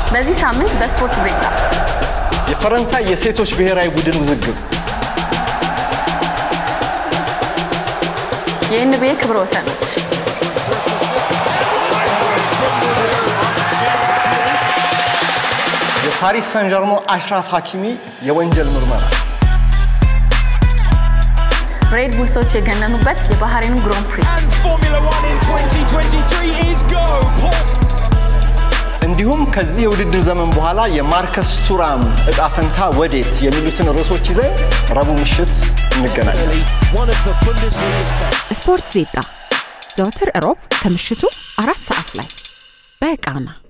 በዚህ ሳምንት በስፖርት ዜና የፈረንሳይ የሴቶች ብሔራዊ ቡድን ውዝግብ፣ የኤንቢኤ ክብረ ወሰኖች፣ የፓሪስ ሳን ዠርሞ አሽራፍ ሐኪሚ የወንጀል ምርመራ፣ ሬድ ቡልሶች የገነኑበት የባህሬኑ ግሮን ፕሪ And Formula One in 2023 is go. Paul እንዲሁም ከዚህ የውድድር ዘመን በኋላ የማርከስ ቱራም እጣ ፈንታ ወዴት የሚሉትን ርዕሶች ይዘን ረቡዕ ምሽት እንገናኛለን። one of the Bundesliga's best. ስፖርት ዜጣ ዘወትር እሮብ ከምሽቱ አራት ሰዓት ላይ በቃና